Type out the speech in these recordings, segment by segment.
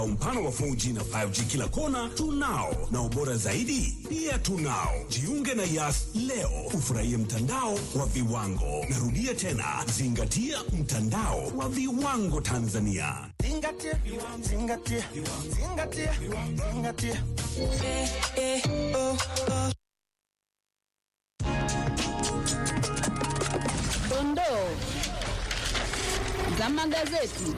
Mpana wa 4G na 5G kila kona tunao, na ubora zaidi pia tunao. Jiunge na Yas leo ufurahie mtandao wa viwango. Narudia tena, zingatia mtandao wa viwango Tanzania. Zingatia, zingatia, zingatia, zingatia. Dondoo za magazeti.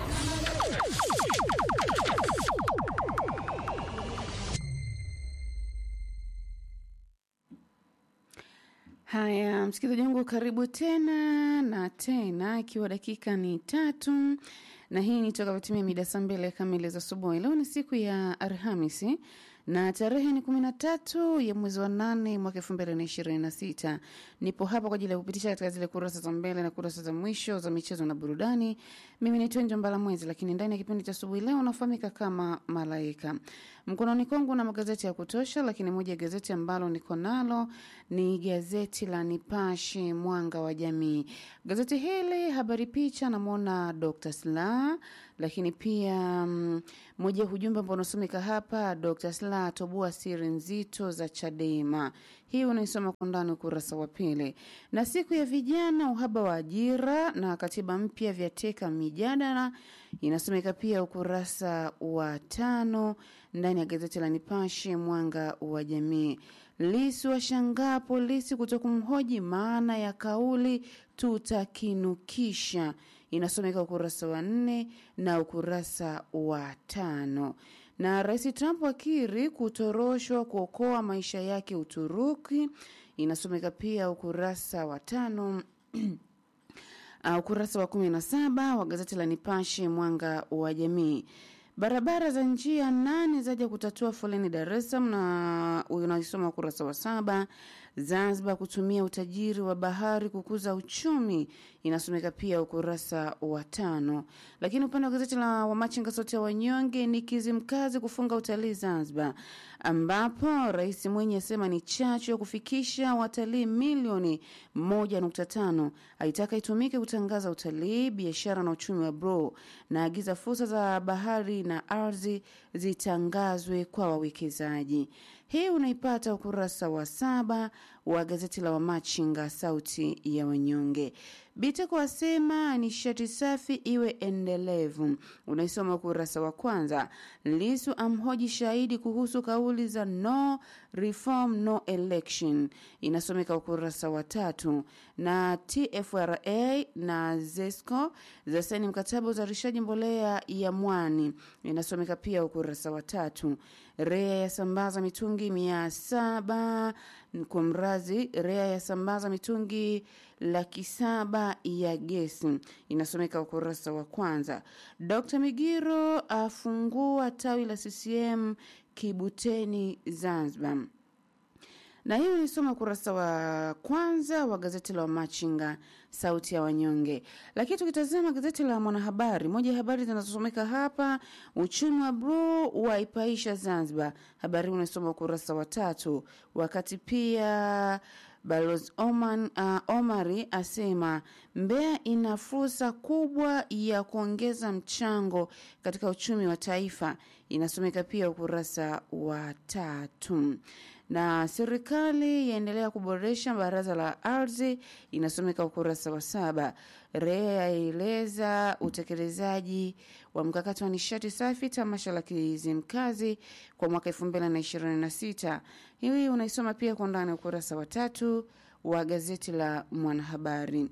Haya, msikilizaji wangu, karibu tena na tena, ikiwa dakika ni tatu na hii ni toka vitimia mida saa mbili kamili za asubuhi. Leo ni siku ya Alhamisi na tarehe ni kumi na tatu ya mwezi wa nane mwaka elfu mbili na ishirini na sita. Nipo hapa kwa ajili ya kupitisha katika zile kurasa za mbele na kurasa za mwisho za michezo na burudani. Mimi ni Twenjo Mbala Mwezi, lakini ndani ya kipindi cha asubuhi leo unafahamika kama Malaika. Mkononi kwangu na magazeti ya kutosha, lakini moja ya gazeti ambalo niko nalo ni gazeti la Nipashe Mwanga wa Jamii. Gazeti hili habari picha, namwona Dr. Slaa, lakini pia mm, moja ya ujumbe ambao unasomeka hapa, Dr. Slaa atoboa siri nzito za Chadema. Hii unaisoma kwa ndani ukurasa wa pili. Na siku ya vijana, uhaba wa ajira na katiba mpya vyateka mijadala, inasomeka pia ukurasa wa tano ndani ya gazeti la Nipashe Mwanga wa Jamii. Lisu washangaa polisi kutokumhoji maana ya kauli tutakinukisha, inasomeka ukurasa wa nne na ukurasa wa tano. Na Rais Trump akiri kutoroshwa kuokoa maisha yake Uturuki, inasomeka pia ukurasa wa tano. Uh, ukurasa wa kumi na saba wa gazeti la Nipashe Mwanga wa Jamii. Barabara za njia nane zaja kutatua foleni Dar es Salaam, na unaisoma ukurasa wa saba. Zanzibar kutumia utajiri wa bahari kukuza uchumi, inasomeka pia ukurasa wa tano. Lakini upande wa gazeti la Wamachinga sauti ya wanyonge ni Kizimkazi kufunga utalii Zanzibar, ambapo Rais Mwinyi asema ni chachu ya kufikisha watalii milioni moja nukta tano. Aitaka itumike kutangaza utalii, biashara na uchumi wa bro, na agiza fursa za bahari na ardhi zitangazwe kwa wawekezaji. Hii unaipata ukurasa wa saba wa gazeti la Wamachinga sauti ya wanyonge. Biteko asema nishati safi iwe endelevu, unaisoma ukurasa wa kwanza. Lisu amhoji shahidi kuhusu kauli za no reform no election, inasomeka ukurasa wa tatu. Na TFRA na ZESCO zasaini mkataba uzalishaji mbolea ya mwani, inasomeka pia ukurasa wa tatu. REA yasambaza mitungi mia saba kwa mrazi. REA yasambaza mitungi laki saba ya gesi, inasomeka ukurasa wa kwanza. Dr Migiro afungua tawi la CCM Kibuteni, Zanzibar na hiyo nisoma ukurasa wa kwanza wa gazeti la Wamachinga sauti ya wanyonge. Lakini tukitazama gazeti la Mwanahabari, moja ya habari zinazosomeka hapa, uchumi wa bro waipaisha Zanzibar. Habari hii unasoma ukurasa wa tatu. Wakati pia Balozi Oman, uh, Omari asema Mbeya ina fursa kubwa ya kuongeza mchango katika uchumi wa taifa, inasomeka pia ukurasa wa tatu na serikali yaendelea kuboresha baraza la ardhi, inasomeka ukurasa wa saba. REA yaeleza utekelezaji wa mkakati wa nishati safi tamasha la Kizimkazi kwa mwaka elfu mbili na ishirini na sita. Hii unaisoma pia kwa ndani ukurasa wa tatu wa gazeti la Mwanahabari.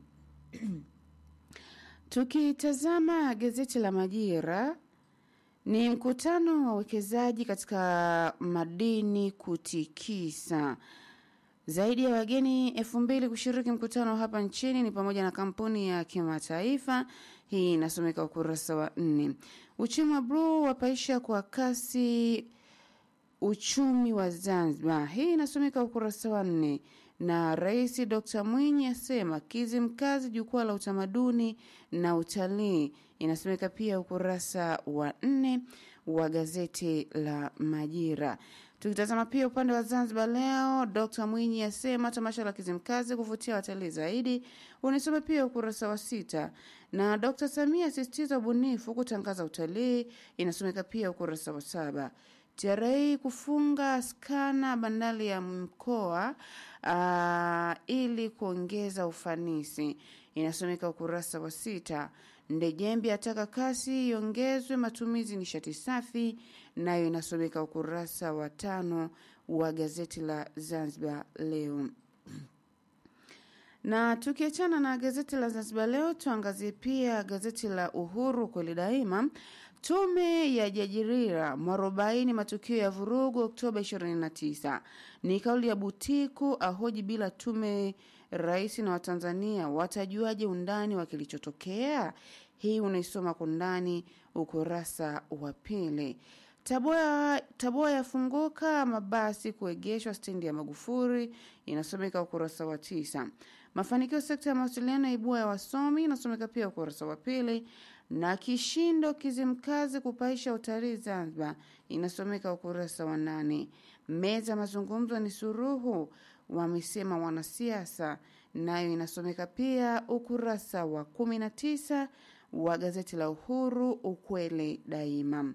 Tukitazama gazeti la Majira ni mkutano wa uwekezaji katika madini kutikisa. Zaidi ya wageni elfu mbili kushiriki mkutano hapa nchini ni pamoja na kampuni ya kimataifa. Hii inasomeka ukurasa wa nne. Uchumi wa bluu wapaisha kwa kasi uchumi wa Zanzibar. Hii inasomeka ukurasa wa nne na Rais Dr. Mwinyi asema Kizimkazi jukwaa la utamaduni na utalii, inasomeka pia ukurasa wa nne wa gazeti la Majira. Tukitazama pia upande wa Zanzibar leo, Dr Mwinyi asema tamasha la Kizimkazi kuvutia watalii zaidi. Unisome pia ukurasa wa sita, na Dr Samia asisitiza ubunifu kutangaza utalii, inasomeka pia ukurasa wa saba. TRA kufunga skana bandari ya mkoa uh, ili kuongeza ufanisi, inasomeka ukurasa wa sita. Ndejembi ataka kasi iongezwe matumizi nishati safi, nayo inasomeka ukurasa wa tano wa gazeti la Zanzibar Leo. Na tukiachana na gazeti la Zanzibar Leo, tuangazie pia gazeti la Uhuru kweli daima. Tume ya Jajirira mwarobaini matukio ya vurugu Oktoba 29 ni kauli ya Butiku ahoji bila tume rais na Watanzania watajuaje undani wa kilichotokea? Hii unaisoma kwa undani ukurasa wa pili. Tabora, Tabora yafunguka mabasi kuegeshwa stendi ya Magufuri, inasomeka ukurasa wa tisa. Mafanikio sekta ya mawasiliano ibua ya wasomi, inasomeka pia ukurasa wa pili. Na kishindo Kizimkazi kupaisha utalii Zanzibar, inasomeka ukurasa wa nane. Meza mazungumzo ni suruhu, wamesema wanasiasa, nayo inasomeka pia ukurasa wa kumi na tisa wa gazeti la Uhuru, ukweli daima.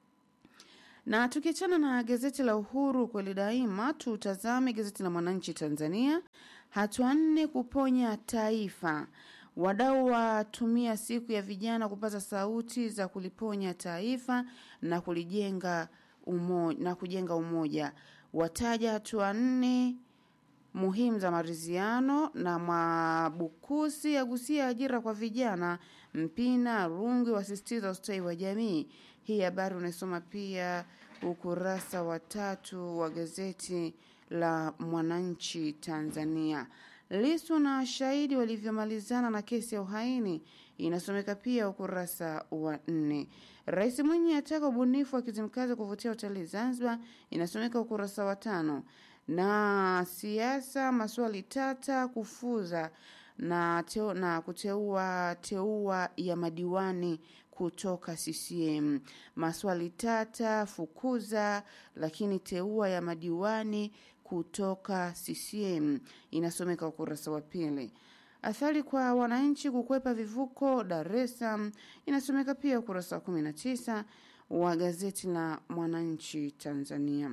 Na tukiachana na gazeti la Uhuru kweli daima, tutazame gazeti la Mwananchi Tanzania. Hatua nne kuponya taifa. Wadau watumia siku ya vijana kupata sauti za kuliponya taifa na kulijenga umo, na kujenga umoja. Wataja hatua nne muhimu za maridhiano na Mwabukusi agusia ajira kwa vijana. Mpina Rungi wasisitiza ustawi wa jamii. Hii habari unaisoma pia ukurasa wa tatu wa gazeti la Mwananchi Tanzania. Lisu na shahidi walivyomalizana na kesi ya uhaini inasomeka pia ukurasa wa nne. Rais Mwinyi ataka ubunifu wa Kizimkazi kuvutia utalii Zanzibar inasomeka ukurasa wa tano. Na siasa maswali tata kufuza na, teo, na kuteua teua ya madiwani kutoka CCM. Maswali tata fukuza, lakini teua ya madiwani kutoka CCM inasomeka ukurasa wa pili. Athari kwa wananchi kukwepa vivuko Dar es Salaam inasomeka pia ukurasa wa 19 wa gazeti la Mwananchi Tanzania.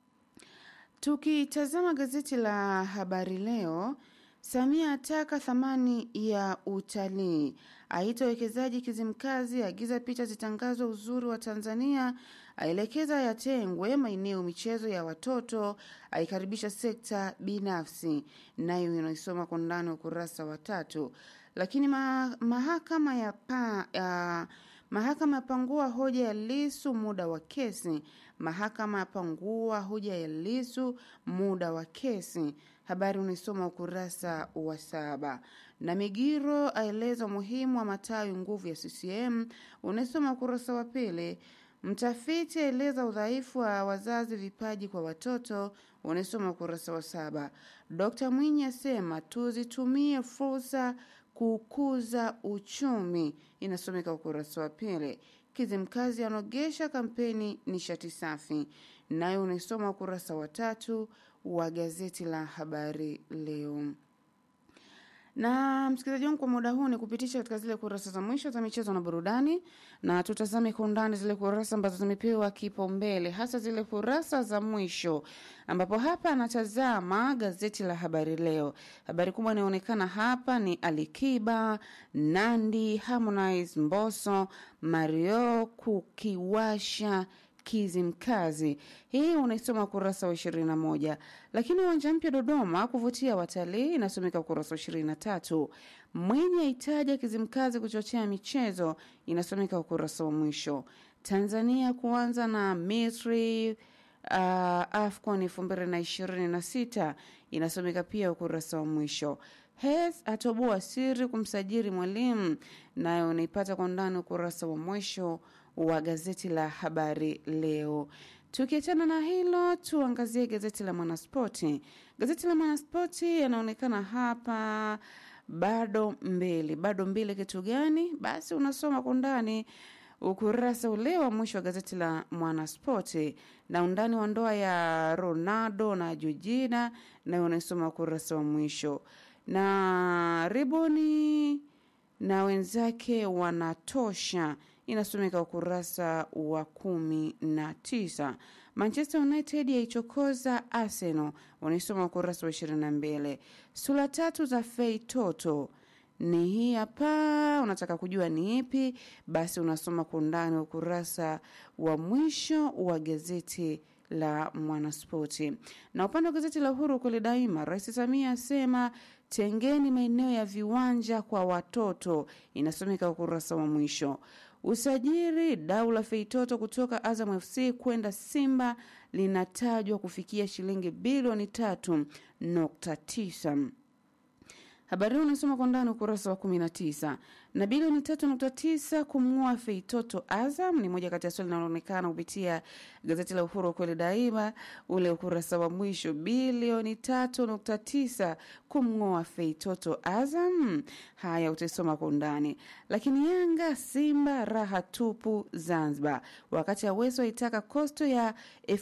Tukitazama gazeti la Habari Leo, Samia ataka thamani ya utalii, aita wekezaji Kizimkazi, agiza picha zitangazwe uzuri wa Tanzania, aelekeza yatengwe maeneo michezo ya watoto, aikaribisha sekta binafsi, nayo inaisoma kwa ndani ukurasa wa tatu. Lakini ma, mahakama ya pa, ya, mahakama yapangua hoja ya Lisu muda wa kesi. Mahakama yapangua hoja ya Lisu muda wa kesi. Habari unaisoma ukurasa wa saba. Na Migiro aeleza umuhimu wa matawi nguvu ya CCM, unaisoma ukurasa wa pili. Mtafiti aeleza udhaifu wa wazazi vipaji kwa watoto, unaisoma ukurasa wa saba. Dkt Mwinyi asema tuzitumie fursa kukuza uchumi, inasomeka ukurasa wa pili. Kizimkazi anogesha kampeni nishati safi, nayo unaisoma ukurasa wa tatu wa gazeti la Habari Leo. Na msikilizaji wangu, kwa muda huu ni kupitisha katika zile kurasa za mwisho za michezo na burudani, na tutazame kwa undani zile kurasa ambazo zimepewa kipaumbele, hasa zile kurasa za mwisho, ambapo hapa anatazama gazeti la Habari Leo. Habari kubwa inayoonekana hapa ni Alikiba, Nandi, Harmonize, Mbosso, Mario kukiwasha Kizimkazi. Hii unaisoma ukurasa wa ishirini na moja. Lakini uwanja mpya Dodoma kuvutia watalii inasomeka ukurasa wa ishirini na tatu. Mwenye itaja Kizimkazi kuchochea michezo inasomeka ukurasa wa mwisho. Tanzania kuanza na Misri uh, AFCON elfu mbili na ishirini na sita inasomeka pia ukurasa wa mwisho. Hes atoboa siri kumsajili mwalimu, nayo unaipata kwa ndani ukurasa wa mwisho wa gazeti la Habari Leo. Tukiachana na hilo, tuangazie gazeti la Mwanaspoti. Gazeti la Mwanaspoti yanaonekana hapa bado mbili, bado mbili. Kitu gani? Basi unasoma kwa ndani ukurasa ule wa mwisho wa gazeti la Mwanaspoti na undani wa ndoa ya Ronaldo na Georgina, nayo unaisoma ukurasa wa mwisho na riboni na wenzake wanatosha inasomeka ukurasa wa kumi na tisa. Manchester United yaichokoza Arsenal wanaisoma ukurasa wa ishirini na mbili. Sura tatu za Fei Toto ni hii hapa. Unataka kujua ni ipi? Basi unasoma kwa undani ukurasa wa mwisho wa gazeti la Mwanaspoti. Na upande wa gazeti la Uhuru kweli daima, Rais Samia asema tengeni maeneo ya viwanja kwa watoto, inasomeka ukurasa wa mwisho. Usajiri dau la Feitoto kutoka Azam FC kwenda Simba linatajwa kufikia shilingi bilioni tatu nukta tisa. Habari hii unasoma kwa ndani ukurasa wa 19. Na bilioni 3.9 kumng'oa Feitoto Azam ni moja kati ya swali linaloonekana kupitia gazeti la Uhuru kweli daima, ule ukurasa wa mwisho. Bilioni 3.9 kumng'oa Feitoto Azam. Haya utaisoma kwa undani. Lakini Yanga Simba raha tupu Zanzibar, wakati Aweso aitaka kosto ya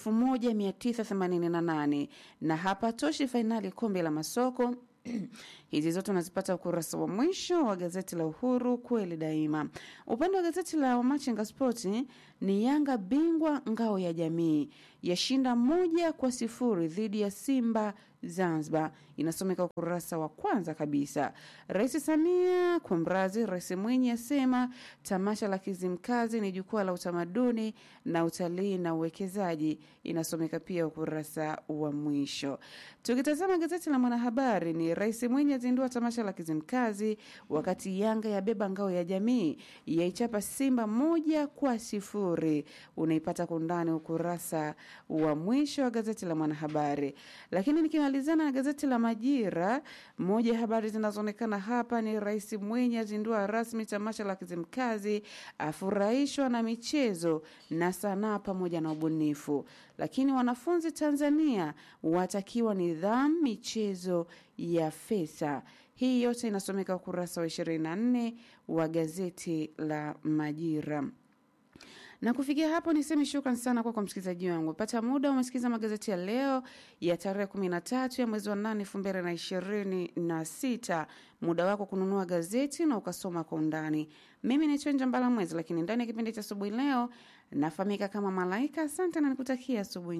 1988 na hapatoshi fainali kombe la masoko hizi zote unazipata ukurasa wa mwisho wa gazeti la Uhuru kweli daima. Upande wa gazeti la Wamachinga Spoti ni Yanga bingwa ngao ya jamii yashinda moja kwa sifuri dhidi ya Simba Zanzibar, inasomeka ukurasa wa kwanza kabisa. Rais Samia kumrazi, Rais Mwinyi asema tamasha la Kizimkazi ni jukwaa la utamaduni na utalii na uwekezaji, inasomeka pia ukurasa wa mwisho. Tukitazama gazeti la Mwanahabari ni Rais Mwinyi azindua tamasha la Kizimkazi, wakati Yanga yabeba ngao ya jamii yaichapa Simba moja kwa sifuri. Unaipata kwa undani ukurasa wa mwisho wa gazeti la Mwanahabari. Lakini nikimalizana na gazeti la Majira, moja ya habari zinazoonekana hapa ni Rais Mwinyi azindua rasmi tamasha la Kizimkazi, afurahishwa na michezo na sanaa pamoja na ubunifu. Lakini wanafunzi Tanzania watakiwa nidhamu michezo ya FESA. Hii yote inasomeka ukurasa wa 24 wa gazeti la Majira na kufikia hapo niseme shukran sana kwako msikilizaji wangu. Pata muda umesikiza magazeti ya leo ya tarehe kumi na tatu ya mwezi wa nane elfu mbili na ishirini na sita. Muda wako kununua gazeti na ukasoma kwa undani. Mimi ni Chenja Mbala Mwezi, lakini ndani ya kipindi cha asubuhi leo nafahamika kama Malaika. Asante na nikutakia asubuhi